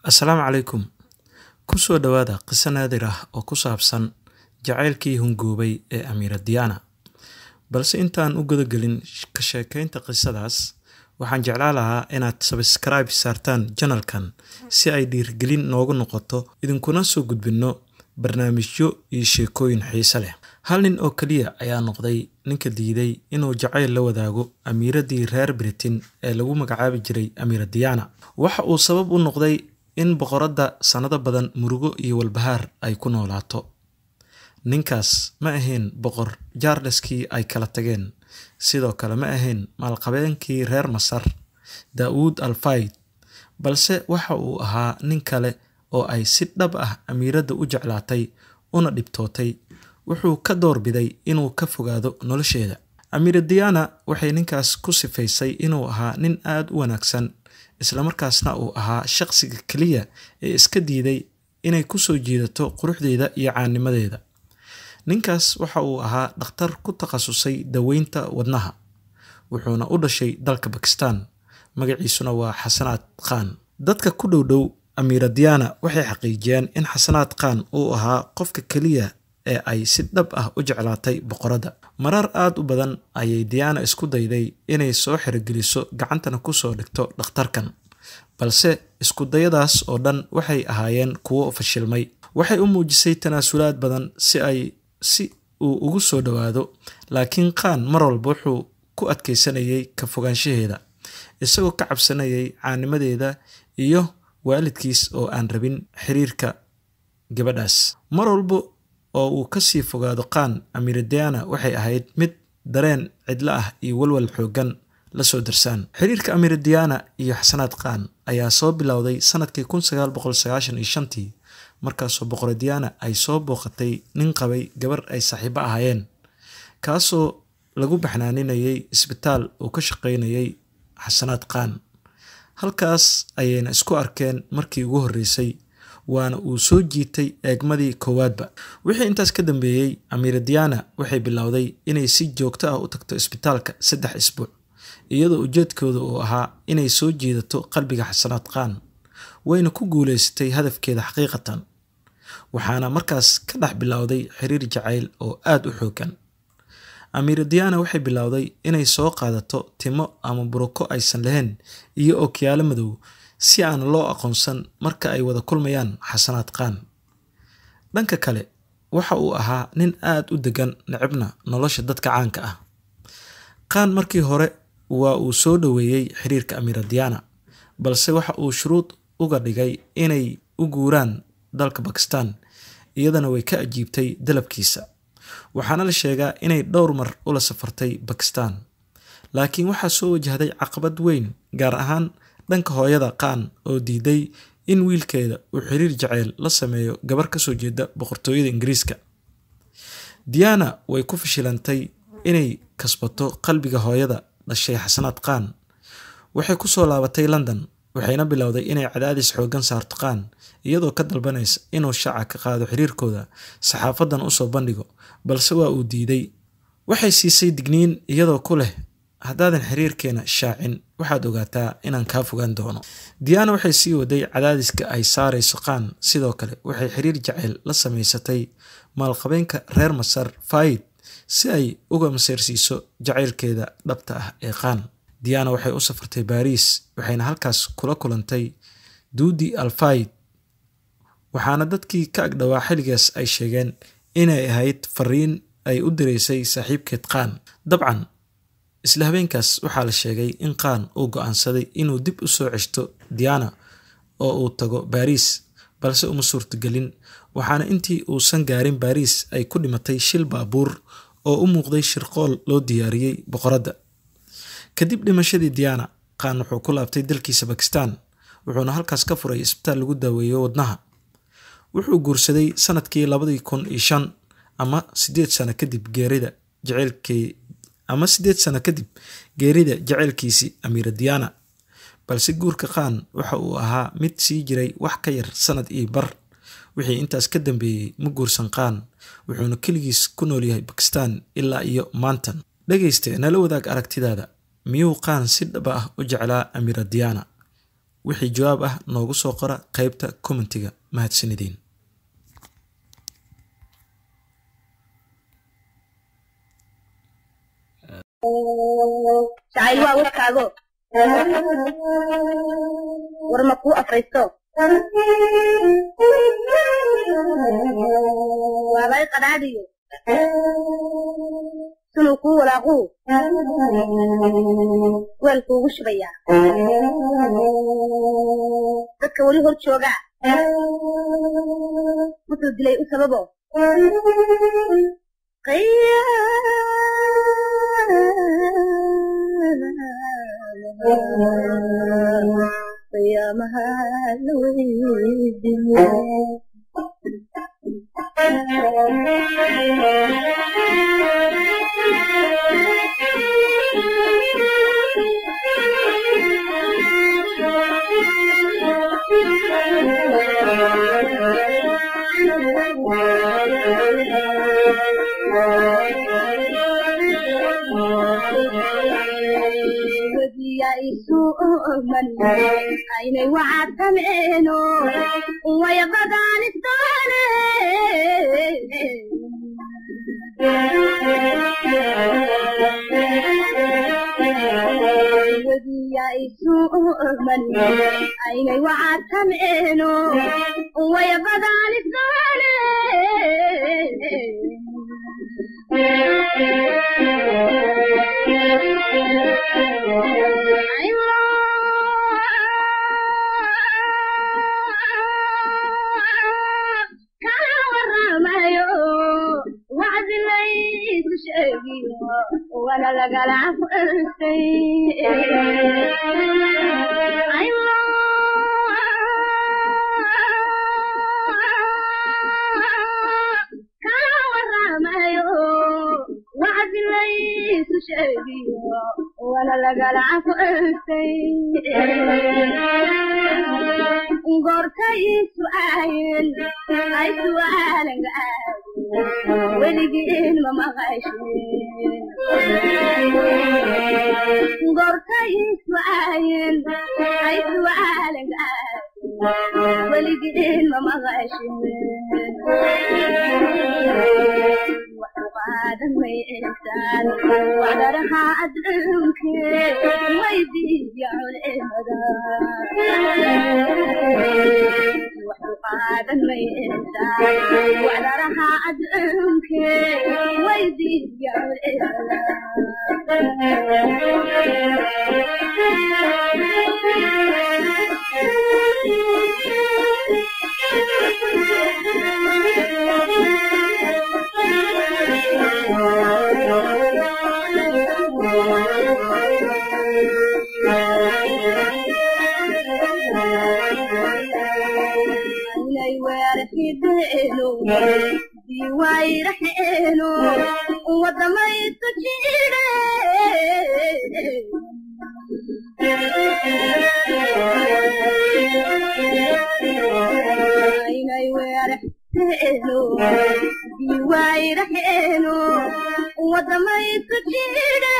assalaamu calaykum ku soo dhowaada qiso naadir ah oo ku saabsan jacaylkii hungoobay ee amiira diyaana balse intaan u gudagelin ka sheekaynta qisadaas waxaan jeclaan lahaa inaad sabskribe saartaan janalkan si ay dhiirgelin noogu noqoto idinkuna soo gudbinno barnaamijyo iyo sheekooyin xiise leh hal nin oo keliya ayaa noqday ninka diiday inuu jacayl la wadaago amiiradii reer britain ee lagu magacaabi jiray amiira diyaana waxa uu sabab u noqday in boqoradda sannado badan murugo iyo walbahaar ay ku noolaato ninkaas ma ahayn boqor jaarleskii ay kala tageen sidoo kale ma ahayn maalqabeenkii reer masar daa'uud alfayd balse waxa uu ahaa nin kale oo ay si dhab ah amiiradda u jeclaatay una dhibtootay wuxuu ka doorbiday inuu ka fogaado nolosheeda amiira diyaana waxay ninkaas ku sifaysay inuu ahaa nin aada u wanaagsan islamarkaasna uu ahaa shaqsiga keliya ee iska diiday inay ku soo jiidato quruxdeeda iyo caanimadeeda ninkaas waxa uu ahaa dhakhtar ku takhasusay daweynta wadnaha wuxuuna u dhashay dalka bakistan magaciisuna waa xasanaad khan dadka ku dhow dhow amiira diyaana waxay xaqiijiyeen in xasanaad khan uu ahaa qofka keliya ee ay si dhab ah u jeclaatay boqoradda marar aada u badan ayay diyaana isku dayday inay soo xerogeliso gacantana kusoo dhigto dhakhtarkan balse iskudayadaas oo dhan waxay ahaayeen kuwo fashilmay waxay u muujisay tanaasulaad badan si ay si uu ugu soo dhowaado laakiin khan mar walba wuxuu ku adkaysanayay ka fogaanshaheeda isagoo ka cabsanayay caanimadeeda iyo waalidkiis oo aan rabin xiriirka gabadhaas mar walba oo uu kasii fogaado khan amiiradiana waxay ahayd mid dareen cidlo ah iyo walwal xoogan lasoo darsaan xiriirka amiiradiana iyo xasanaad khan ayaa soo bilowday sanadkii kun sagaal boqol sagaashan iyo shantii markaasoo boqoradiana ay soo booqatay nin qabay gabar ay saaxiibo ahaayeen kaasoo lagu baxnaaninayay isbitaal uu ka shaqaynayay xasanaad khan halkaas ayayna isku arkeen markii ugu horreysay waana uu soo jiitay eegmadii koowaadba wixii intaas ka dambeeyey amiira diyaana waxay bilowday inay si joogto ah u tagto isbitaalka saddex isbuuc iyadoo ujeedkooda uu ahaa inay soo jiidato qalbiga xasanaad khan wayna ku guuleysatay hadafkeeda xaqiiqatan waxaana markaas ka dhex bilowday xiriir jacayl oo aada u xoogan amiira diyaana waxay bilowday inay soo qaadato timo ama buroko aysan lahayn iyo okyaalo madow si aan loo aqoonsan marka ay wada kulmayaan xasanaad khan dhanka kale waxa uu ahaa nin aada u degan necibna nolosha dadka caanka ah khan markii hore waa uu soo dhoweeyey xiriirka amiira diyaana balse waxa uu shuruud uga dhigay inay u guuraan dalka bakistan iyadana way ka ajiibtay dalabkiisa waxaana la sheegaa inay dhowr mar ula safartay bakistan laakiin waxaa soo wajahday caqabad weyn gaar ahaan dhanka hooyada khan oo diiday in wiilkeeda uu xiriir jaceyl la sameeyo gabar kasoo jeeda boqortooyada ingiriiska diyaana way ku fashilantay inay kasbato qalbiga hooyada dhashay xasanaad khan waxay kusoo laabatay london waxayna bilowday inay cadaadis xoogan saarto khan iyadoo ka dalbanaysa inuu shaaca ka qaado xiriirkooda saxaafadan usoo bandhigo balse waa uu diiday waxay siisay digniin iyadoo ku leh haddaadan xiriirkeena shaacin waxaad ogaataa inaan kaa fogaan doono diyaana waxay sii waday cadaadiska ay saarayso khan sidoo kale waxay xiriir jaceyl la samaysatay maalqabeenka reer masar faid si ay uga maseyrsiiso jacaylkeeda dhabta ah ee khan diyaana waxay u safartay baariis waxayna halkaas kula kulantay duudi alfayd waxaana dadkii ka agdhowaa xilligaas ay sheegeen inay ahayd fariin ay u diraysay saaxiibkeed khan dabcan isla habeenkaas waxaa la sheegay in khan uu go-aansaday inuu dib u soo ceshto diyaana oo uu tago baariis balse uma suurtagelin waxaana intii uusan gaarin baariis ay ku dhimatay shil baabuur oo u muuqday shirqool loo diyaariyey boqoradda kadib dhimashadii diyaana khan wuxuu ku laabtay dalkiisa bakistan wuxuuna halkaas ka furay isbitaal lagu daaweeyo wadnaha wuxuu guursaday sanadkii labadii kun iyo shan ama sideed sano kadib geerida jaceylkii ama sideed sano kadib geerida jaceylkiisii amiira diyaana balse guurka khan waxa uu ahaa mid sii jiray wax ka yar sanad iyo bar wixii intaas ka dambeeyey ma guursan khan wuxuuna keligiis ku noolyahay bakistan ilaa iyo maantan dhegayste nala wadaag aragtidaada miyuu khan si dhaba ah u jeclaa amiira diyaana wixii jawaab ah noogu soo qora qeybta commentiga mahadsanideen jacayl waa warkaago war ma kuu afraysto waabay qadhaadhiyo sunuu kuu walaaquu weel kuugu shubayaa dadka weli hor joogaa wuxuu dilay u sababo qiyaamaha la weydiiyo aynay wacadtameeno way badaanisdoone wadiya isuman aynay wacadtameeno way badaanisdoone wala lagala furtay kaa waramayo wacdi laysu sheegiyo wala lagala furtay goortay su'aayin ay su'aalanka weligiin ma maqashin goortay su'aayin ay su'aalanka weligiin ma maqashin qaadan may insan wadaraha adduunke waydiiya culimada qaadan may insan wadaraha adduunke waydiiya aynay weerxideeno diwaayraxeeno wadamaysta jire aynay weerxeeno diwaayraxeeno wadamaysta jire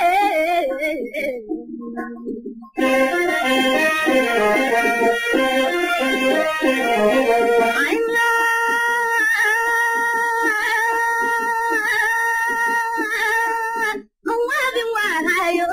awaabin waahayo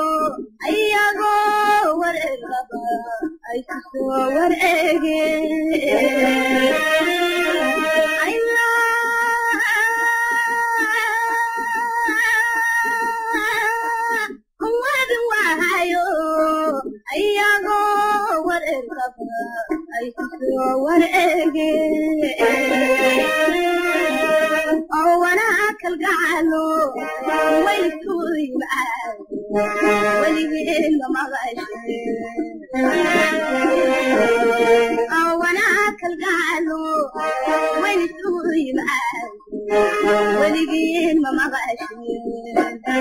ayagoo wareegaba ay ku soo wareege awaabin waahayo ayagoo wareegaba ay ku soo wareege oo wanaa kalgacalo way isku yimaad weligeen ma maqashin oo wanaa kalgacalo way isku yimaad weligeen ma maqashin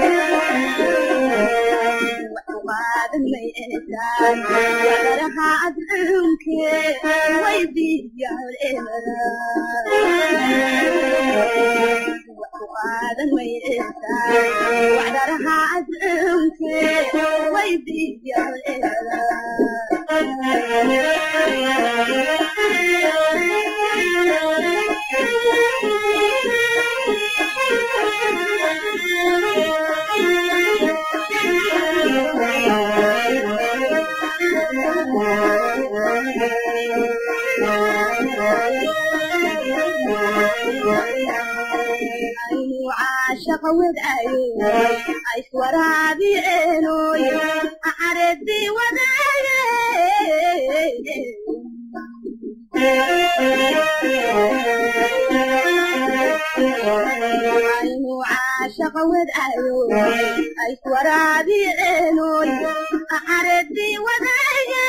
qaadan may eesaan wadaraha adduunke way diiya culimada qaadan may eesaan wadaraha adduunke way diiya culimada caashaqa wadaayo ayswaraabiceenoy caredii wadaaye aynu caashaqa wadaayo ayswaraabiceenoy caredii wadaaye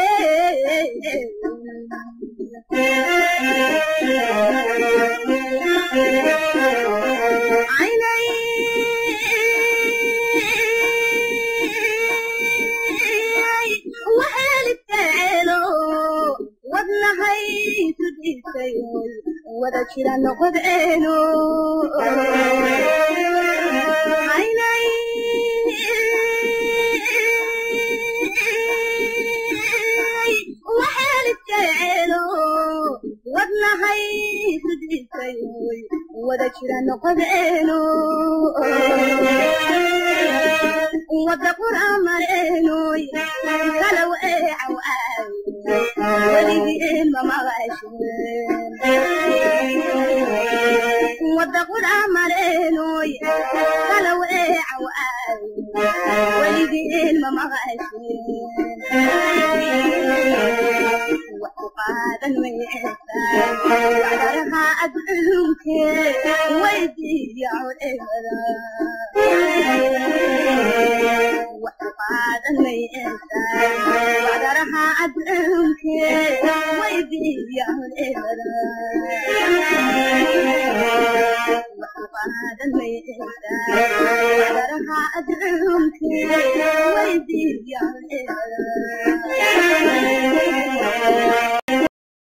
عيني وحالي تعالو wadnahay tudisay wada jira noqod eeno aynay waxaal jeceelo wadnahay tudisay wada jira noqod eeno wada qur'aamareenoy kalaw eecaw aaw weligeen mamaqasheen wada qur'aamareenoy kalaw eecaw aaw weligeen mamaqasheen wax ku qaadan maysaa waxdaraha adduunkee weydiiya codemada wax ku qaadan maysaa waxdaraha adduunkee weydiiya codemada wax ku qaadan maysaa waxdaraha adduunkee weydiiya codemada